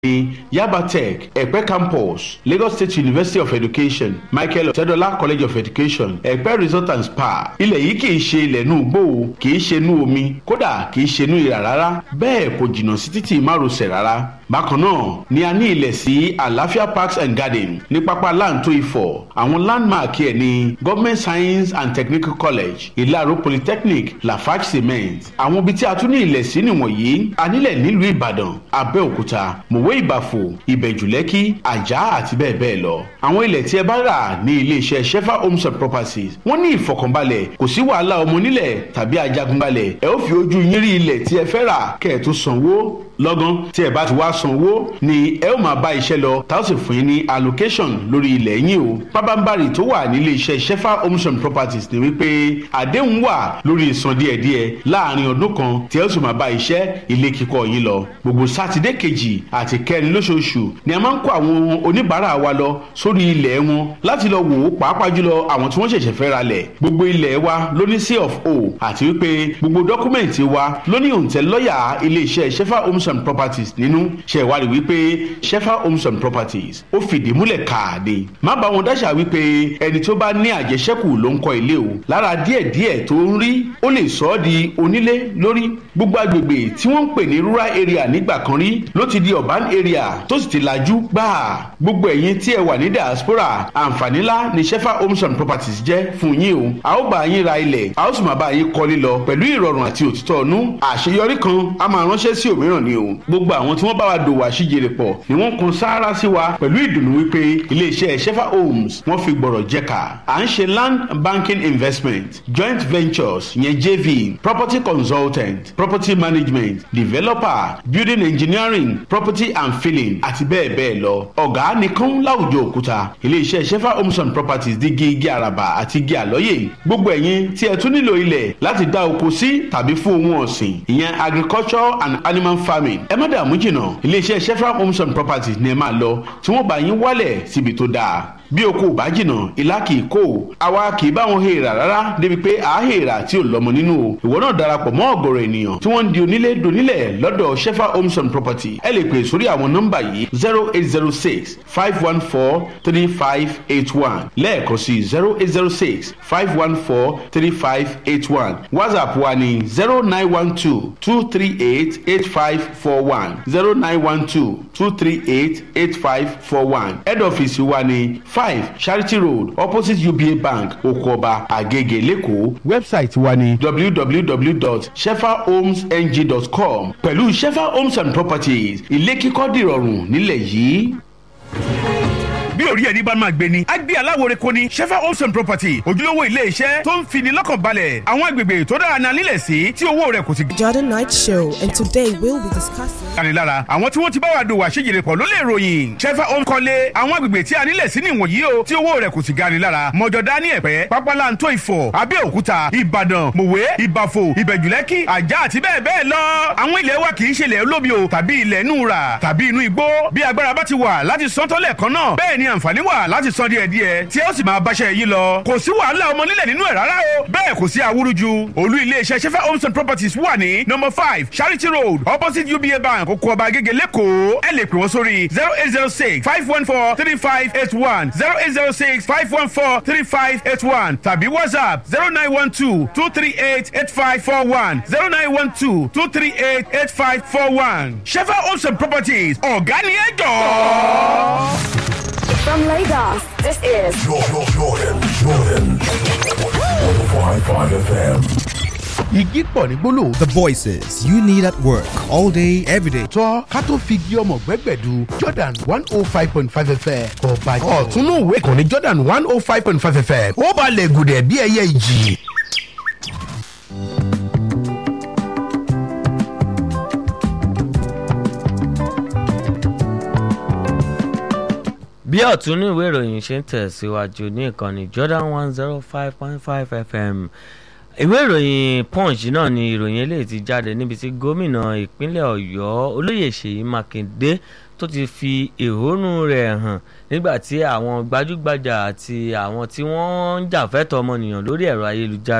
ní yaba tech ẹ̀pẹ́ campus lagos state university of education michael ọ̀tẹ́dọ́lá college of education ẹ̀pẹ́ resort and spa ilẹ̀ yìí kì í ṣe ilẹ̀ inú igbó o kì í ṣe inú omi kódà kì í ṣe inú ìrà rárá bẹ́ẹ̀ kò jìnnà sí títì márosẹ̀ rárá bákan náà ni a ní ilẹ̀ sí àlàáfíà parks and garden ní pápá láǹtó ifọ̀ àwọn landmark ẹ̀ ní government science and technical college ìlàró polytechnic lafarge cement àwọn ibi tí a tún ní ilẹ̀ sí nìwọ̀nyí a nílẹ̀ nílùú ìbàdàn abẹ́òkúta mòwe ìbàfò ìbẹ̀jùlẹ́kì àjà àti bẹ́ẹ̀ bẹ́ẹ̀ lọ àwọn ilẹ̀ tí ẹ bá rà ní iléeṣẹ́ shefa homes and properties wọ́n ní ìfọkànbalẹ̀ kò sí wàhálà ọmọ nílẹ̀ tàbí ajagunbalẹ̀ ẹ ó fi ojú yín rí ilẹ̀ tí ẹ fẹ́ rà kẹ́ ẹ tó sanwó lọ́gán tí ẹ bá ti wá sanwó ni ẹ ó máa bá iṣẹ́ lọ tá ó sì fún yín ní allocation lórí ilẹ̀ yín o pábánbárì tó wà nílé iṣẹ́ shefa homes and properties ni wípé àdéhùn wà lórí ìsan díẹ̀díẹ̀ láàrin ọdún kan tí ẹ ó sì máa bá iṣẹ́ ilé kíkọ́ yín lọ gbogbo sátidé kejì àti kẹrin lóṣooṣù ni a máa ń kó àwọn oníbàárà wa lọ sórí ilẹ̀ wọn láti lọ wò ó pàápàá jùlọ àwọn tí wọ́n ṣẹ̀ṣẹ̀ fẹ́ ra lẹ̀ gbogbo ilẹ̀ wa ló ní c of o àti wípé gbogbo dọ́kúmẹ̀ntì wa ló ní òǹtẹ̀ lọ́yà ilé iṣẹ́ shefa homes and properties nínú ṣe ìwádìí wípé shefa homes and properties ó fìdí múlẹ̀ káàdé má bá wọn dáṣà wípé ẹni tó bá ní àjẹṣẹ́kù ló ń kọ́ ilé o lára díẹ̀díẹ̀ tó ń rí ó lè sọ ọ́ di onílé lórí gbogbo agbègbè tí wọ́n ń pè ní rural area nígbà kan rí ló ti di urban area tó sì ti lajú gbáà gbogbo ẹ̀yin tí ẹ wà ní diaspora àǹfààní ńlá ni shefa homes and properties jẹ́ fún yín o a ó bá yín ra ilẹ̀ a ó sì máa bá yín kọ́lé lọ pẹ̀lú ìrọ̀rùn àti òtítọ́ ọ̀nú àṣeyọrí kan a máa ránṣẹ́ sí òmíràn ni o gbogbo àwọn tí wọ́n bá wa dòwò àṣìjèrè pọ̀ ni wọ́n kun sáárá sí wa pẹ̀lú ìdùnnú wípé iléeṣẹ́ shefa homes wọ́n fi gbọ̀rọ̀ jẹ́ka à ń ṣe land banking investment joint ventures yẹn jv property consultant property management developer building engineering property and filling àti bẹ́ẹ̀ bẹ́ẹ̀ lọ ọ̀gá nìkan láwùjọ òkúta iléeṣẹ́ shefa homes and properties di igi igi àràbà àti igi àlọ́yè gbogbo ẹ̀yin tí ẹ tún nílò ilẹ̀ láti dá oko sí tàbí fún ohun ọ̀sìn ìyẹn agriculture and animal farming ẹ má dààmú jìnnà iléeṣẹ́ shefa homes and properties ni ẹ máa lọ tí wọ́n bá yín wálẹ̀ síbi tó dáa bí oko ò bá jìnnà ìlà kì í kó àwa kì í bá wọn hèèrà rárá débi pé à á hèèrà tí ò lọ́mọ nínú o ìwọ náà darapọ̀ mọ́ ọ̀gọ̀rọ̀ ènìyàn tí wọ́n ń di onílé donílẹ̀ lọ́dọ̀ shefa homes and property ẹ lè pè sórí àwọn nọ́mbà yìí zero eight zero six five one four three five eight one lẹ́ẹ̀kan sí zero eight zero six five one four three five eight one whatsapp wa ní zero nine one two two three eight eight five four one zero nine one two two three eight eight five four one head office wa ní five charity road opposite uba bank okoba agege lẹ́kọ̀ọ́ website wa ní www.shefahomesng.com pẹ̀lú shefa homes and properties ilé kíkọ́ dìrọ̀rùn nílẹ̀ yìí bí orí ẹni bá máa gbé ni. a gbé aláwòrán kò ní shefa homes and property ojúlówó ilé iṣẹ́ tó ń fini lọ́kàn balẹ̀ àwọn agbègbè tó dára náà nílẹ̀ sí tí owó rẹ̀ kò sì. Jordan Night Show, and today we'll be discussing. kanilára àwọn tí wọ́n ti bá wa dòwò àṣejìrè pọ̀ ló lè ròyìn shefa homes kọ́lé àwọn agbègbè tí a nílẹ̀ sí nìwọ̀nyí o tí owó rẹ̀ kò sì gani lára mọ̀jọ̀dá ní ẹ̀pẹ́ pápálantó ìfọ̀ abẹ́òkúta ìbàdàn mòwe ìbàfò ìbẹ̀jùlẹ́kì àjà àti bẹ́ẹ̀ bẹ́ẹ̀ lọ. àwọn ilẹ̀ wa kì í ṣe ilẹ̀ olómi o tàbí ilẹ̀ inú ra tàbí inú igbó bí agbára bá ti wà láti sọ́tọ́lẹ̀ kan náà bẹ́ẹ̀ ni àǹfààní wà láti san díẹ̀ díẹ̀ tí ó sì máa báṣẹ́ yìí lọ. kò sí wàhálà ọmọ nílẹ̀ nínú ẹ̀ rárá o. bẹ́ẹ̀ kò sí awúrúju. olú iléeṣẹ́ sefa homes and properties wà ní number five charity road opposite uba bank oko ọba agége lẹ́kọ̀ọ́. ẹ lè pè wọ́n sórí zero eight zero six five one four three five eight one zero eight zero six five one four three five eight one tàbí whatsapp zero nine one two two three eight eight five four one zero nine one two two three eight eight five four one. sefa homes and properties ọ̀gá ni ẹ jọ̀ọ́. From Lagos, this is Jordan, Jordan, Jordan. 105.5 FM. igi pọ̀ ní gbólóhùn The voices you need at work all day, every day. tọ́ ká tó fi igi ọmọ gbẹ́gbẹ̀du jordan one oh five point five fm ọba ọ̀túnú ìwé ìkànnì jordan one oh five point five fm ó balẹ̀ gùdẹ̀ bí ẹyẹ ìjì. bí ọ̀tún ní ìwé ìròyìn ṣe ń tẹ̀síwájú ní ìkànnì Jordan one zero five point five FM ìwé ìròyìn Punch náà ni ìròyìn eléyìí ti jáde níbi tí gómìnà ìpínlẹ̀ Ọ̀yọ́ olóyè Ṣèyí Mákindé tó ti fi ìhónú rẹ̀ hàn nígbà tí àwọn gbajúgbajà àti àwọn tí wọ́n ń jàfẹ́tọ̀ ọmọnìyàn lórí ẹ̀rọ ayélujára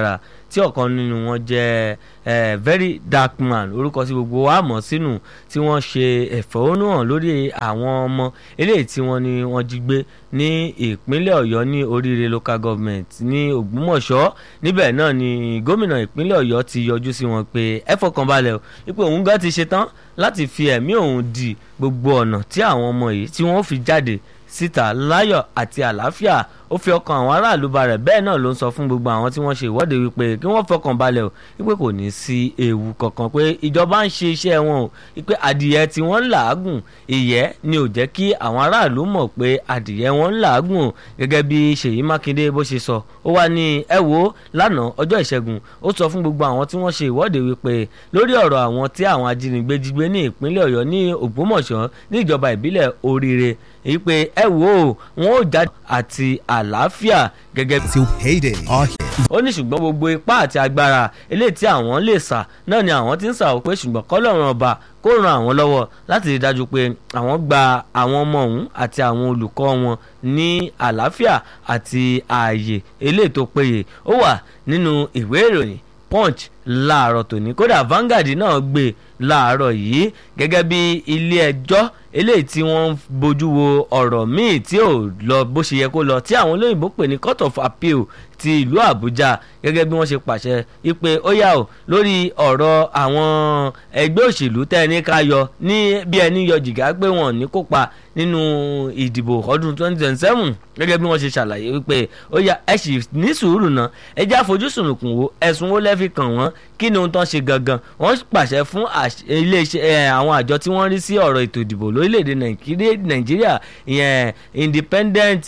tí ọ̀kan nínú wọn jẹ́ eh, very dark man orúkọ tí gbogbo wa mọ̀ sínú tí wọ́n ṣe ẹ̀fẹ̀hónúhàn lórí àwọn ọmọ eléyìí tí wọ́n ní wọ́n jí gbé ní ìpínlẹ̀ ọ̀yọ́ ní oríire local government ní ògbómọ̀ṣọ́ níbẹ̀ náà ni gómìnà ìpínlẹ̀ ọ̀yọ́ ti yọjú sí wọn pé ẹ fọkànbalẹ̀ o wípé òun gan ti ṣetán láti fi ẹ̀mí òun di gbogbo ọ̀nà tí àwọn ọmọ yìí tí wọ́n fi jáde síta láyọ̀ àti àlàáfíà ó fi ọkàn àwọn aráàlú balẹ̀ bẹ́ẹ̀ náà ló ń sọ fún gbogbo àwọn tí wọ́n ṣe ìwọ́de wípé kí wọ́n fọkàn balẹ̀ o wípé kò ní sí ewu kankan pé ìjọba ń ṣe iṣẹ́ wọn o wípé adìyẹ tí wọ́n ń làágùn ìyẹ́ ni ò jẹ́ kí àwọn aráàlú mọ̀ pé adìyẹ wọn ń làágùn o gẹ́gẹ́ bí Ṣèyí Mákindé bó ṣe sọ ó wá ní ẹ wo lánàá ọjọ́ ìṣẹ́gun ó sọ fún gbogbo àwọn tí wọ́n ṣe ìwọ́de wípé lórí ọ̀rọ̀ àwọn tí àwọn ajínigbé jí gbé ní ìpínlẹ̀ Ọ̀yọ́ ní Ògbómọ̀ṣọ́ ní ìjọba ìbílẹ̀ Oríire èyí pé ẹ wo wọn ò jáde àti àlàáfíà gẹ́gẹ́ bí. till payday are here. ó ní ṣùgbọ́n gbogbo ipá àti agbára eléyìí tí àwọn lè sà náà ni àwọn ti ń sà ó pé ṣùgbọ́n kọ́lọ́run ọba kó ran àwọn lọ́wọ́ láti rí dájú pé àwọn gba àwọn ọmọ ọ̀hún àti àwọn olùkọ́ wọn ní àlàáfíà àti ààyè eléyìí tó péye ó wà nínú ìwé ìròyìn punch láàárọ̀ tòní kódà Vanguard náà gbé láàárọ̀ yìí gẹ́gẹ́ bí ilé ẹjọ́ eléyìí tí wọ́n ń bójú wo ọ̀rọ̀ míì tí ò lọ bó ṣe yẹ kó lọ tí àwọn olóyìnbó pè ní court of appeal ti ìlú Àbújá gẹ́gẹ́ bí wọ́n ṣe pàṣẹ ipe ó yà ó lórí ọ̀rọ̀ àwọn ẹgbẹ́ òṣèlú tẹ́ ẹni ká yọ ní bí ẹni yọ jìgá pé wọ́n ní kópa nínú ìdìbò ọdún 2027 gẹ́gẹ́ bí wọ́n ṣe ṣàlàyé wípé ó yà ẹ sì ní sùúrù náà ẹ já àfojúsùnùkùn wo ẹ̀sùn wo lẹ́ fi kàn wọ́n kí ni ohun tán ṣe gangan wọ́n pàṣẹ fún iléeṣẹ́ àwọn àjọ tí wọ́n rí sí ọ̀rọ̀ ètò ìdìbò lórílẹ̀‐èdè nàìjíríà ìyẹn independent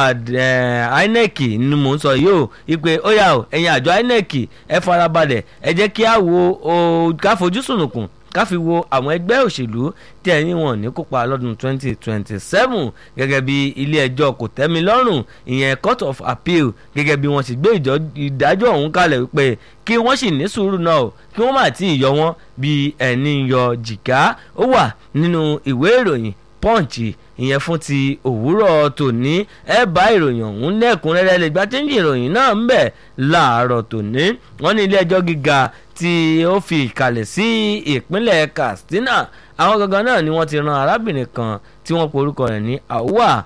INEC ni mò ń sọ yìí o ìpè ó yà ó ẹ̀yin àjọ INEC ẹ farabalẹ̀ ẹ jẹ́ kí á wo ká fojúsùnùkùn ká fi wo àwọn ẹgbẹ́ òṣèlú tí ẹ̀yìn wọn ní kópa lọ́dún 2027 gẹ́gẹ́ bí ilé ẹjọ́ kò tẹ́mi lọ́rùn ìyẹn court of appeal gẹ́gẹ́ bí wọ́n sì gbé ìdájọ́ ọ̀hún kalẹ̀ wípé kí wọ́n sì ní sùúrù náà o kí wọ́n má tí ì yọ wọ́n bí ẹni yọ jìgá ó wà nínú ìwé ìròyìn punch ìyẹn fún ti òwúrọ̀ tòní ẹ bá ìròyìn ọ̀hún lẹ́kùnrẹ́rẹ́ lè gbá téńjì ìròyìn náà ń bẹ̀ láàárọ̀ tòní wọ́n ní ilé ẹjọ́ gíga tí ó fi ìkàlẹ̀ sí ìpínlẹ̀ Katsina àwọn gangan náà ni wọ́n ti ran arábìnrin kan tí wọ́n porúkọ rẹ̀ ní Awa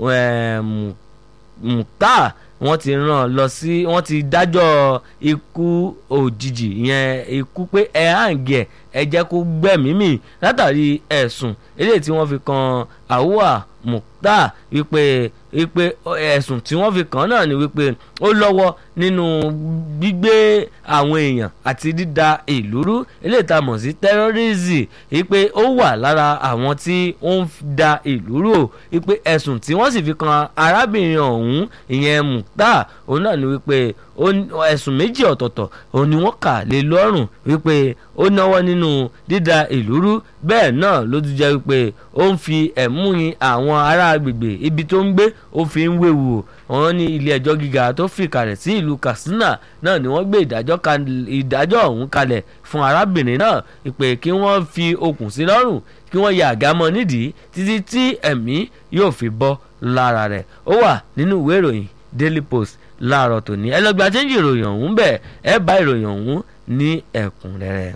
Mukhtar wọ́n ti rán lọ sí wọ́n ti dájọ́ ikú òjijì ìyẹn ikú pé ẹ hàǹgẹ̀ ẹ jẹ́ kó gbẹ̀mí mì látàrí ẹ̀sùn eléyìí tí wọ́n fi kan Awa Mukhtar wípé wípé ẹ̀sùn tí wọ́n fi kàn náà ni wípé ó lọ́wọ́ nínú gbígbé àwọn èèyàn àti dídà ìlú rú eléyìí tá a mọ̀ sí terrorism wípé ó wà lára àwọn tí ó ń da ìlú rú o wípé ẹ̀sùn tí wọ́n sì fi kan arábìnrin ọ̀hún ìyẹn Mukhtar òun náà ni wípé ẹ̀sùn méjì ọ̀tọ̀ọ̀tọ̀ òun ni wọ́n kà lé lọ́rùn wípé ó náwó nínú dídà ìlú rú bẹ́ẹ̀ náà ló tún jẹ́ wípé ó ń fi ẹ̀mú yin àwọn ará agbègbè ibi tó ń gbé ó fi ń wéwu wọn ní ilé ẹjọ́ gíga tó fìkàlẹ̀ sí ìlú Katsina náà ni wọ́n gbé ìdájọ́ ọ̀hún kalẹ̀ fún arábìnrin náà ìpè kí wọ́n fi okùn sí lọ́rùn kí wọ́n ya àgámọ́ nídìí títí tí ẹ̀mí yóò fi bọ́ lára rẹ̀ ó wà nínú ìwé ìròyìn Daily Post láàárọ̀ tòní ẹ lọ gba chẹ́ńjì ìròyìn ọ̀hún bẹ́ẹ̀ ẹ bá ìròyìn ọ̀hún ní ẹ̀kúnrẹ́rẹ́.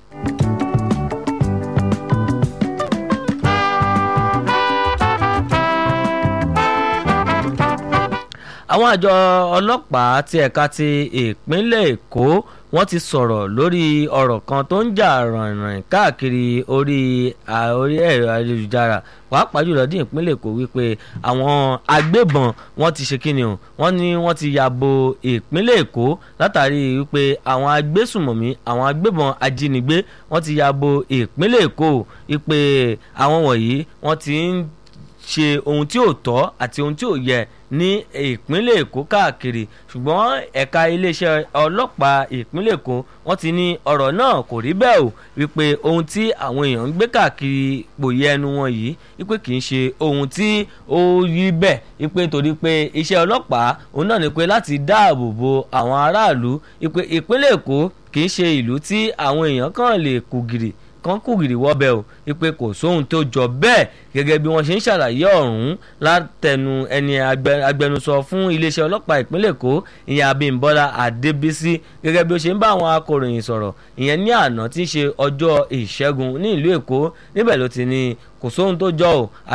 àwọn àjọ ọlọ́pàá ti ẹ̀ka ti ìpínlẹ̀ Èkó wọ́n ti sọ̀rọ̀ lórí ọ̀rọ̀ kan tó ń jà ràìnràìn káàkiri orí orí ẹ̀rọ ayélujára pàápàá jùlọ ní ìpínlẹ̀ Èkó wípé àwọn agbébọn wọ́n ti ṣe kíni o wọ́n ní wọ́n ti ya bo ìpínlẹ̀ Èkó látàrí wípé àwọn agbésùmọ̀mí àwọn agbébọn ajínigbé wọ́n ti ya bo ìpínlẹ̀ Èkó wípé àwọn wọ̀nyí wọ́n ti ń ṣe ohun tí ò tọ́ àti ohun tí ò yẹ ní ìpínlẹ̀ èkó káàkiri ṣùgbọ́n ẹ̀ka iléeṣẹ́ ọlọ́pàá ìpínlẹ̀ èkó wọ́n ti ní ọ̀rọ̀ náà kò rí bẹ́ẹ̀ o wípé ohun tí àwọn èèyàn ń gbé káàkiri pòye ẹnu wọn yìí wípé kì í ṣe ohun tí ó rí bẹ́ẹ̀ wípé torí pé iṣẹ́ ọlọ́pàá òun náà ni pé láti dáàbò bo àwọn aráàlú wípé ìpínlẹ̀ èkó kì í ṣe ìlú tí àwọn èèyàn kàn lè kú gìrì kan kù gìrì wọ́bẹ̀ o wípé kò sóhun tó jọ bẹ́ẹ̀ gẹ́gẹ́ bí wọ́n ṣe ń ṣàlàyé ọ̀hún látẹnu ẹni agbẹnusọ fún iléeṣẹ́ ọlọ́pàá ìpínlẹ̀ èkó ìyẹn abímbọ́lá adébísí gẹ́gẹ́ bí ó ṣe ń bá àwọn akọ̀ròyìn sọ̀rọ̀ ìyẹn ní àná tí í ṣe ọjọ́ ìṣẹ́gun ní ìlú èkó níbẹ̀ ló ti ní kò sóhun tó jọ o